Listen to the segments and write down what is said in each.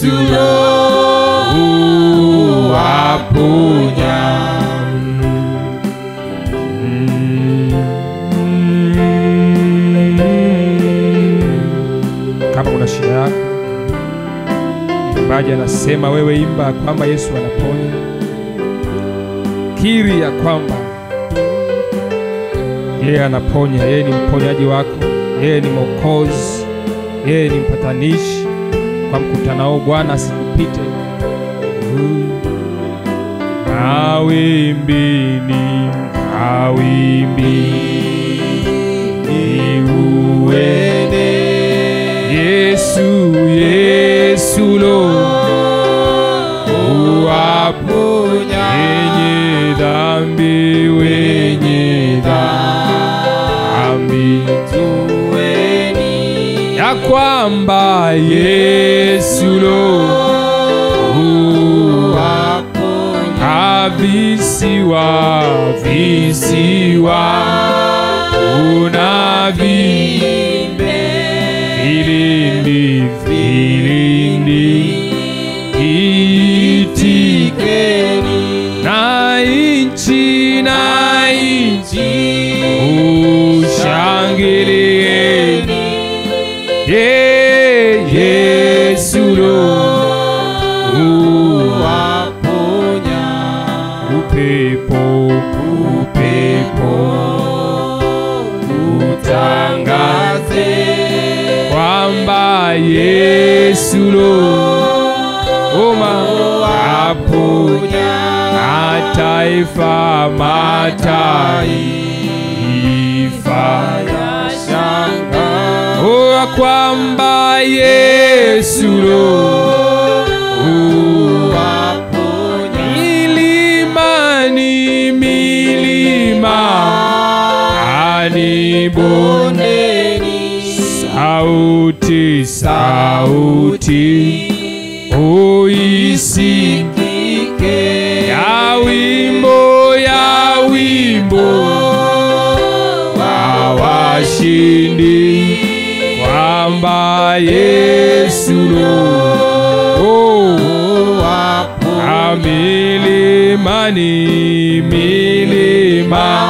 Yesu Roho aponya. Kama una shida yako, mbaji anasema wewe imba kwamba Yesu anaponya. Kiri ya kwamba yeye anaponya, yeye ni mponyaji wako, yeye ni Mwokozi, yeye ni mpatanishi. Kwa mkutano huu Bwana asikupite. Mawimbini, mawimbini uende Yesu, Yesu lo uwaponya wenye dhambi, wenye dhambi Tuweni ya kwamba Yesu lo waponya avisiwa visiwa una vi vilindi vilindi itikeni na inchi na inchi ushangilieni ye Yesu lo waponya upepo upepo utangaze kwamba Yesu lo oma aponya mataifa mataifa oa kwamba Yesu lo milimani milima ani bonde sauti sauti uisikike ya wimbo ya wimbo wa washindi kwamba Yesu lo a milimani milima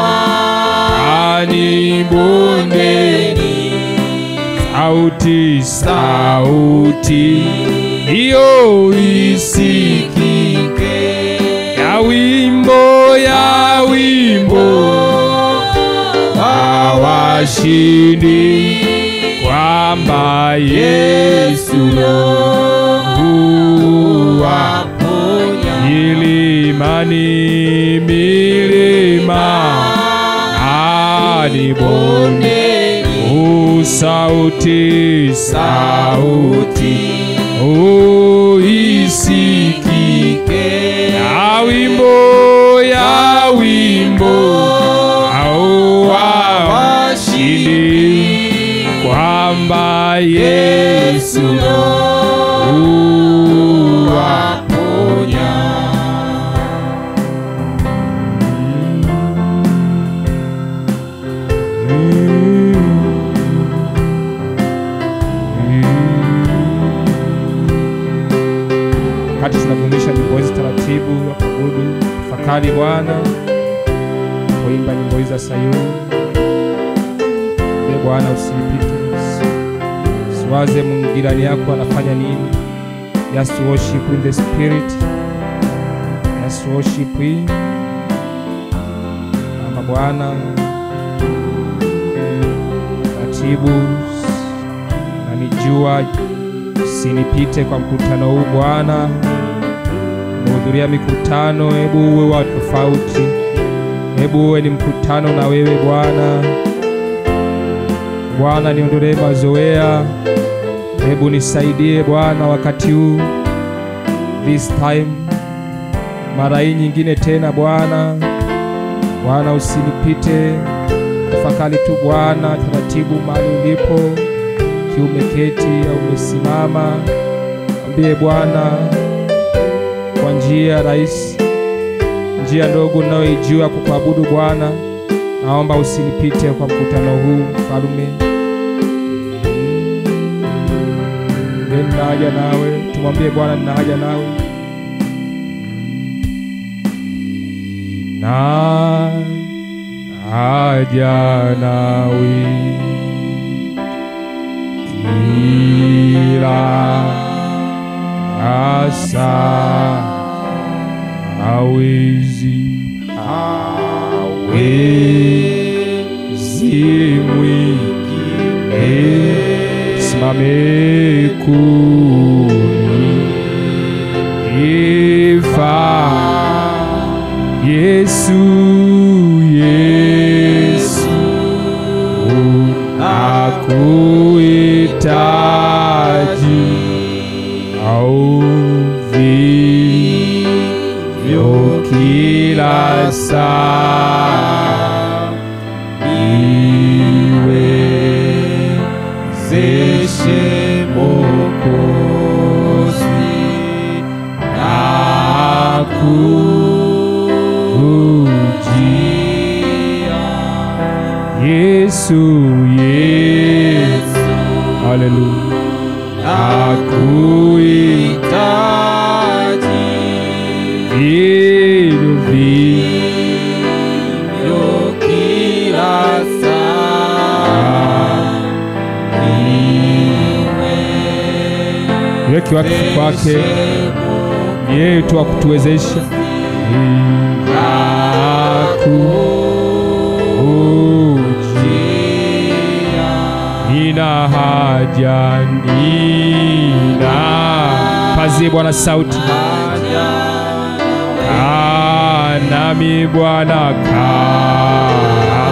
ani bondeni sauti sauti hiyo isikike ya wimbo ya wimbo wa washindi kwamba Yesu huwa milimani milima hadi bonde usauti sauti uisikike ya wimbo ya wimbo au wa washindi kwamba Yesu huwaponya. Wakati tunafundisha nyimbo hizi taratibu ya kuabudu, tafakari Bwana, kuimba nyimbo hizi za Sayuni. Ee Bwana, usinipite, siwaze mwingirani yako anafanya nini. Just worship in the spirit, just worship in kama Bwana taratibu, na nijua usinipite kwa mkutano huu Bwana. Umehudhuria mikutano, hebu uwe wa tofauti, hebu uwe ni mkutano na wewe Bwana. Bwana, niondolee mazoea, hebu nisaidie Bwana wakati huu, this time, mara hii nyingine tena Bwana. Bwana, usinipite, tafakari tu Bwana taratibu mahali ulipo, kiwa umeketi au umesimama, ambie Bwana kwa njia rahisi, njia ndogo ninayoijua kukuabudu Bwana. Naomba usinipite kwa mkutano huu mfalume. Mwambie nina haja nawe, tumwambie Bwana nina haja nawe. Na haja nawe kila asa hawezi hawezi mwingine simame kunifa Yesu Yesu nakuhitaji au vivyo kila saa niwezeshe Mwokozi nakujia Yesu Yesu Haleluya nakuhitaji vivyo vivyo kila saa weki wakfu kwake ni yeye tu wa kutuwezesha nakujia nina haja nina pazie Bwana sauti kaa nami Bwana kaa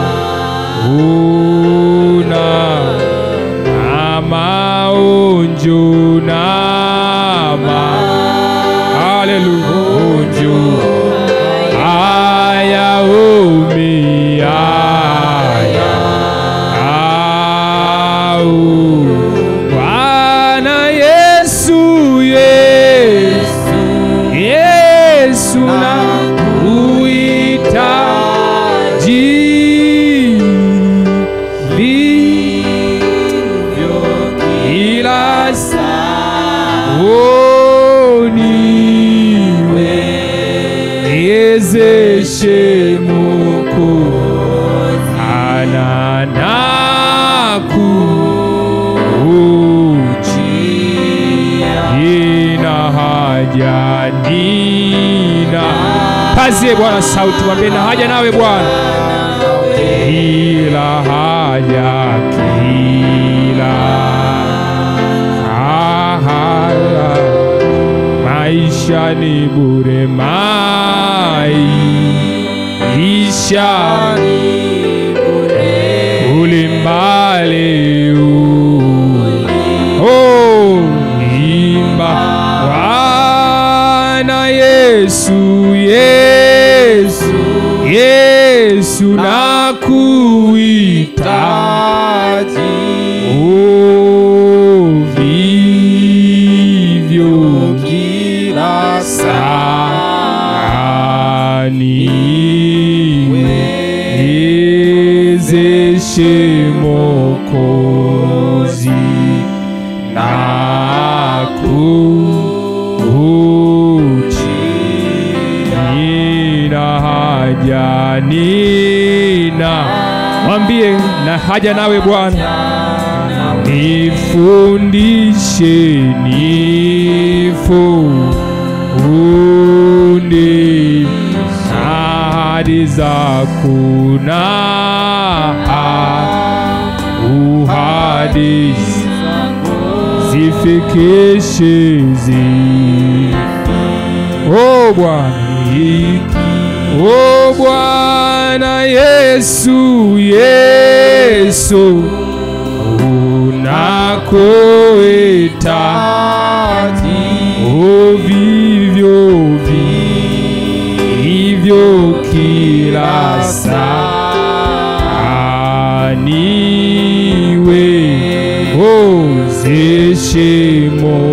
una na maonjo na ma haleluya onjo aya umia au Bwana Yesu Yesu Yesu na uhitaji vivyo kila saa oh, niwezeshe Mwokozi ana nakujia nina haja nina pazie Bwana sauti mwambie na haja nawe Bwana kila haja kila haja maisha ni bure maisha ni bure ulimbali oh imba Bwana Yesu Yesu Yesu nakuhitaji oh vivyo kila saa niwezeshe Mwokozi nakujia nina haja nina mwambie na haja nawe Bwana nifundishe nifunde ahadi zako na uhadisi zifikishe zi o Bwana o Bwana Yesu Yesu unakohitaji o vivyo vivyo kila saa niwe ozeshe mo